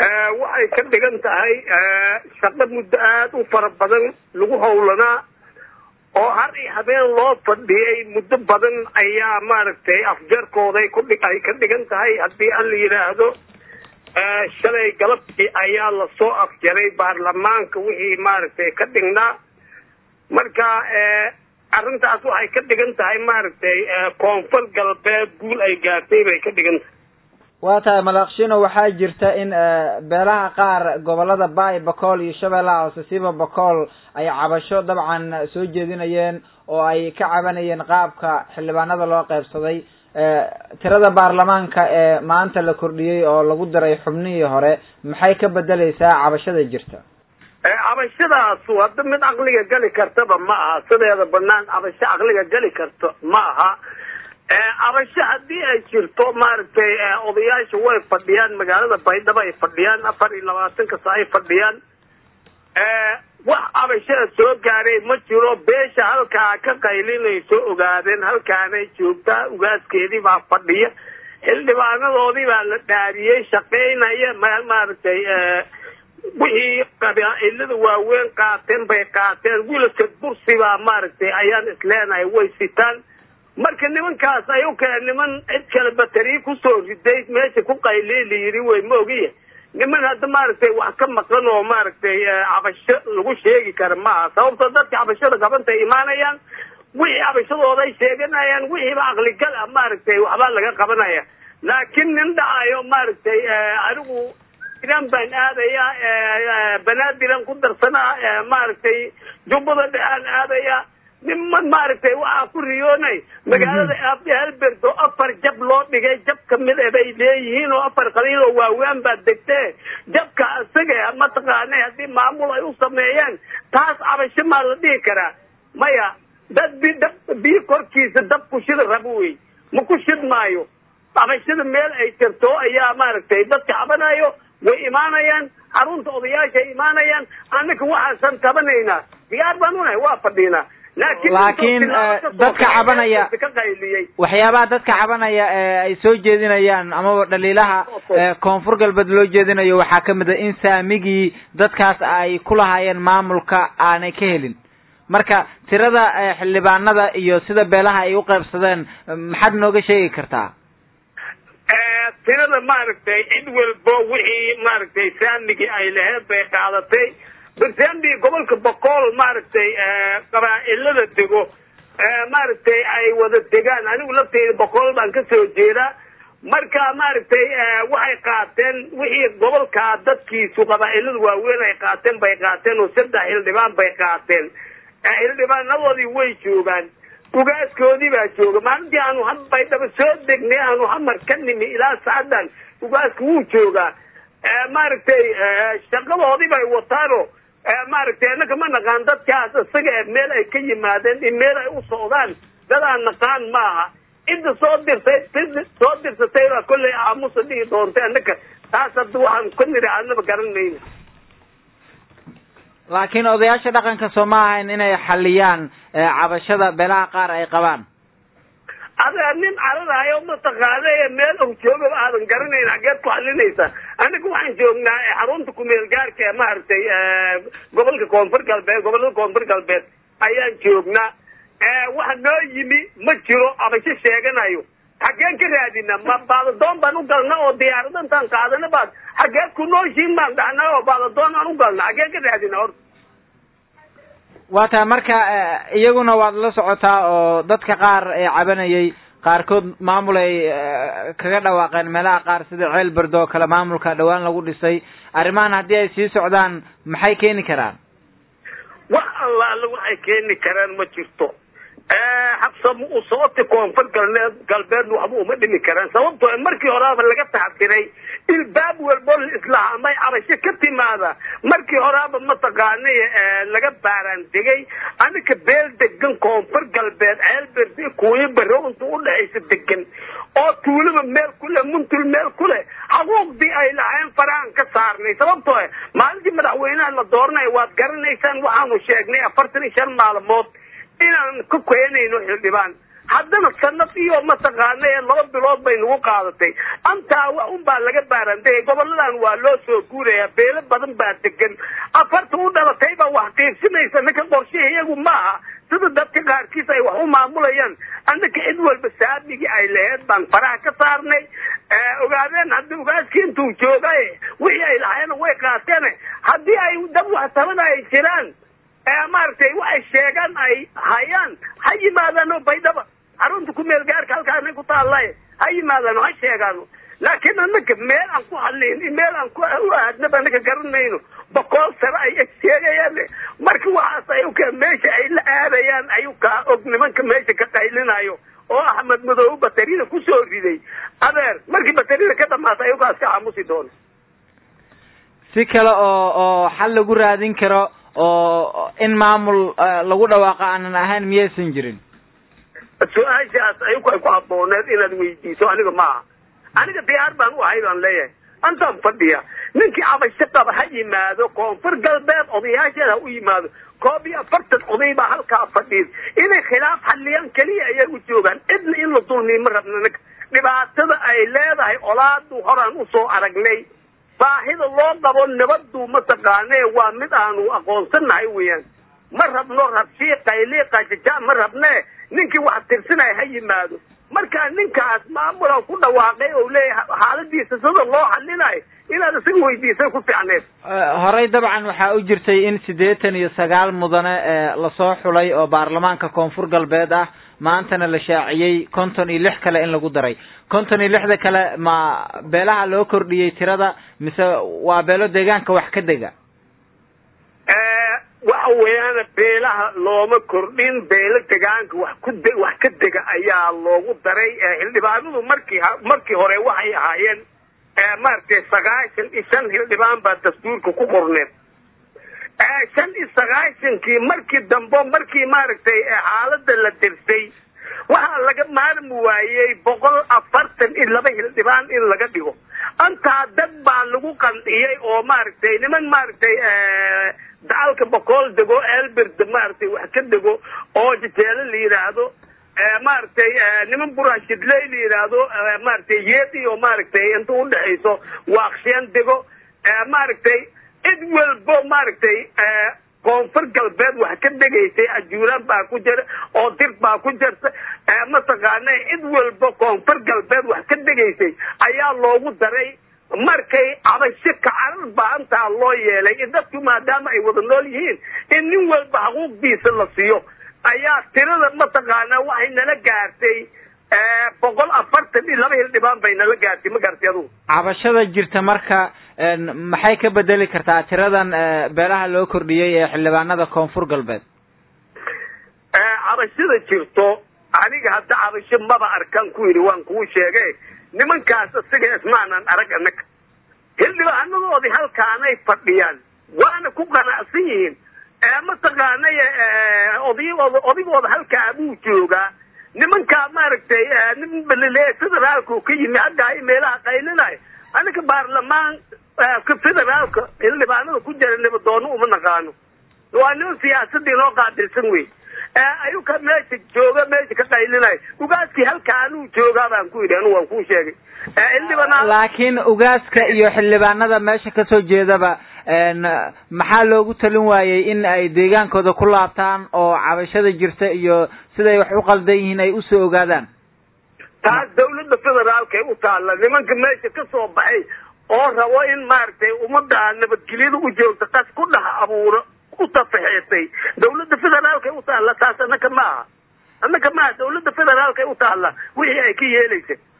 waxay ka dhigan tahay shaqo muddo aada u fara badan lagu howlanaa oo har iyo habeen loo fadhiyay muddo badan ayaa maaragtay afjarkooday kudhi ay ka dhigan tahay haddii aan la yidhaahdo shalay galabtii ayaa lasoo afjaray baarlamaanka wixii maaragtay ka dhignaa marka arrintaas waxay ka dhigan tahay maaragtay koonfur galbeed guul ay gaartay bay ka dhigan tahay waa tahay malaqshino waxaa jirta in beelaha qaar gobolada baay bacool iyo shabeellaha hoose siba bacool ay cabasho dabcan soo jeedinayeen oo ay ka cabanayeen qaabka xildhibaanada loo qeybsaday tirada baarlamaanka ee maanta la kordhiyey oo lagu daray xubnihii hore maxay ka bedeleysaa cabashada jirta cabashadaas hadda mid caqliga geli kartaba ma aha sideeda banaan cabasho caqliga geli karta ma aha cabasho haddii ay jirto maaragtay odayaasha way fadhiyaan magaalada baydhabo ay fadhiyaan afar iyo labaatanka sa ay fadhiyaan wax cabashada soo gaaray ma jiro beesha halkaa ka qaylinayso ogaadeen halkaanay joogtaa ugaaskeedii baa fadhiya xildhibaanadoodii baa la dhaariyey shaqaynaya maaragtay wixii qabaa'ilada waaweyn qaateen bay qaateen wiilka bursi baa maaragtay ayaan isleenahay way sitaan marka nimankaas ay u kale niman cid kale bateri kusoo riday meesha ku qayliy la yidhi way ma ogiya niman hadda maaragtay wax ka maqan oo maaragtay cabasho lagu sheegi kara maaha sababtoo dadka cabashada gabantay imaanayaan wixii cabashadooda ay sheeganayaan wixiiba aqligal ah maaragtay waxbaa laga qabanaya laakiin nin dhacayo maaragtay anigu iran baan aadaya banaadiraan ku darsanaa maaragtay jubbada dhexaan aadaya niman maaragtay waxaa ku riyoonay magaalada halberdo afar jab loo dhigay jab kamid e bay leeyihiin oo afar qaliil oo waawaan baa degtee jabka isaga mataqaanay haddii maamul ay u sameeyeen taas cabasho maa la dhihi karaa maya dad bi dab biyo korkiisa dab ku shida rabo wey ma ku shid maayo cabashada meel ay jirto ayaa maaragtay dadka cabanayo way imaanayaan xarunta odayaasha ay imaanayaan annaka waxaasan tabanaynaa diyaar baan unahay waa fadhiinaa laakiin dadka cabanaya waxyaabaha dadka cabanaya ee ay soo jeedinayaan amaba dhaliilaha koonfur galbeed loo jeedinayo waxaa kamid a in saamigii dadkaas ay ku lahaayeen maamulka aanay ka helin marka tirada xildhibaanada iyo sida beelaha ay u qaybsadeen maxaad nooga sheegi kartaa tirada maaragtay cid walbo wixii maaragtay saamigii ay laheyd bay qaadatay barsambi gobolka boqol maaragtay qabaa'ilada dego maaragtay ay wada degaan anigu lafteyda boqol baan kasoo jeedaa marka maaragtay waxay qaateen wixii gobolkaa dadkiisu qabaa'ilada waaweyn ay qaateen bay qaateen oo saddex xildhibaan bay qaateen xildhibaanadoodii way joogaan ugaaskoodii baa jooga maalintii aanu baydhaba soo degnay aanu hamar ka nimi ilaa saadan ugaaska wuu joogaa maaragtay shaqadoodii bay wataano maaragtay annaka ma naqaan dadkaas isaga meel ay ka yimaadeen in meel ay u socdaan dad aan naqaan maaha cidda soo dirtay soo dirsatay baa kollay aamusa dhihi doontay annaka taas hadda waxaan ka niri adnaba garanayna laakiin odayaasha dhaqanka soo ma ahayn inay xaliyaan cabashada beelaha qaar ay qabaan ada nin cararayo mataqaana meel og joogaba aadan garanayn xageed ku xalinaysa anaga waxaan joognaa xarunta kumeel gaarka ee maaragtay gobolka koonfur galbeed gobolada koonfur galbeed ayaan joognaa waxa noo yimi ma jiro cabasho sheeganayo xageen ka raadina ma baadadoon baan u galna oo diyaarada intaan qaadana baad xageed ku nooshiin baan dhahnaa oo baadadoon aan u galna xageen ka raadina horta waa tahay marka iyaguna waad la socotaa oo dadka qaar ee cabanayay qaarkood maamul ay kaga dhawaaqeen meelaha qaar sida ceel berdo oo kale maamulka dhawaan lagu dhisay arrimahan haddii ay sii socdaan maxay keeni karaan wax alla alla waxay keeni karaan ma jirto habsamo u sooti koonfur galbeed galbeed waxba uma dhimi karaan sababtoo markii horeaba laga taxadiray ilbaab walbo islaha amay cabasho ka timaada markii horeaba mataqaanay laga baaraan degay anika beel degan koonfur galbeed ceelberde kuuyo baro inta udhexaysa degan oo tuulaba meel kule muntul meel kule xuquuqdii ay lahayn farahan ka saarnay sababtoo maalintii madaxweynaha la dooranaya waad garanaysaan waxaanu sheegnay afartan iyo shan maalmood inaan ka keenayno xildhibaan haddana sanad iyo mataqaana ee laba bilood bay nagu qaadatay antaa wax un baa laga baarantay goboladan waa loo soo guuraya beelo badan baa degan afarta u dhalatay baa wax qiibsinaysa ninka qorshihi iyagu maaha sida dadka qaarkiis ay wax u maamulayaan annaka cid walba saamigii ay laheyd baan faraha ka saarnay ogaadeen haddii ogaaskii intuu joogay wixii ay lahaayeen way qaateen haddii ay dad wax tabada ay jiraan maaragtay waxay sheegaan ay hayaan ha yimaadaano baydhaba xarunta ku meel gaarka halkaana ku taallay ha yimaadaano ha sheegaano laakiin annaka meel aan ku hadlayn meel aan ku u aadnaba annaka garanayno boqol sano ay sheegayaan marka waxaas ayuka meesha ay la aadayaan ayukaa og nimanka meesha ka qaylinayo oo axmed madoobe batarida kusoo riday adeer markii batarida ka dhamaata ayukaas ka xamusi doono si kale oo oo xal lagu raadin karo oo in maamul lagu dhawaaqo aanan ahayn miyaysan jirin su-aashaas ayuku ay ku habooneed inaad weydiiso aniga maaha aniga diyaar baan u ahay baan leeyahay antaan fadhiya ninkii cabasho qaba ha yimaado koonfur galbeed odayaasheeda ha u yimaado koob iyo afartan oday baa halkaa fadhiid inay khilaaf xaliyaan keliya ayay u joogaan cidna in la dulmiy ma rabna ninka dhibaatada ay leedahay olaadu horaan usoo aragnay baahida loo qabo nabadu mataqaane waa mid aanu aqoonsanahay weeyaan ma rabno rabshii qayli qajaja ma rabne ninkii wax tirsanaya ha yimaado markaa ninkaas maamula ku dhawaaqay oo leeyahay xaaladiisa sida loo xalinayo inaad isaga weydiisay ku fiicneed horey dabcan waxaa u jirtay in siddeetan iyo sagaal mudane lasoo xulay oo baarlamaanka koonfur galbeed ah maantana la shaaciyey konton iyo lix kale in lagu daray konton iyo lixda kale ma beelaha loo kordhiyey tirada mise waa beelo deegaanka wax ka dega waxa weeyaan beelaha looma kordhin beelo degaanka wax ku de wax ka dega ayaa loogu daray xildhibaanadu markii markii hore waxay ahaayeen maaragtay sagaashan iyo shan xildhibaan baa dastuurka ku qorneed shan iyo sagaashankii markii dambe markii maaragtay xaalada la dirsay waxaa laga maarmi waayey boqol afartan iyo laba xildhibaan in laga dhigo antaa dad baa lagu qandhiyey oo maaragtay niman maaragtay dacalka boqol dego elbert maaragtay wax ka dego oo jajeelo la yidhaahdo maaragtay niman burashidley la yidhaahdo maaragtay yeedi oo maaragtay inta udhexayso waaqsheen dego maaragtay cid walbo maaragtay koonfur galbeed wax ka degaysay ajuuraan baa ku jira oo dir baa ku jirta mataqaana cid walba koonfur galbeed wax ka degaysay ayaa loogu daray markay cabasho kacarar baa intaa loo yeelay in dadku maadaama ay wada nool yihiin in nin walba xuquuqdiisa la siiyo ayaa tirada mataqaana waxay nala gaartay boqol afartan iyo laba hildhibaan bay nala gaartay ma gaartay adugu cabashada jirta marka maxay ka bedeli kartaa tiradan beelaha loo kordhiyey ee xildhibaanada koonfur galbeed cabashada jirto aniga hadda cabasho maba arkan ku yidhi waan kuu sheegay nimankaas isaga ismaanan arag annaga xildhibaanadoodii halkaanay fadhiyaan waana ku qanacsan yihiin mataqaanay odaygooda odaygooda halkaa buu joogaa nimankaa maaragtay nin balile federaalku ka yimi haggaa meelaha qaylinayo anaga baarlamaan ka federaalka xildhibaanada ku jira nabadoono uma naqaano waa niman siyaasadii noo qaabilsan wey ayuka meesha jooga meesha ka qaylinayo ugaaskii halkaanuu joogaa baan ku yidhi anu waan kuu sheegay xildhibaan laakiin ugaaska iyo xildhibaanada meesha kasoo jeedaba maxaa loogu talin waayey in ay deegaankooda ku laabtaan oo cabashada jirta iyo siday wax u qaldan yihiin ay usoo ogaadaan taas dawladda federaalkay u taalla nimanka meesha ka soo baxay oo rabo in maaragtay ummadda nabadgelyada u joogta qas ku dhex abuuro u tafaxeetay dawladda federaalkay u taalla taas annaka maaha annaka maaha dawladda federaalkay u taalla wixii ay ka yeelaysa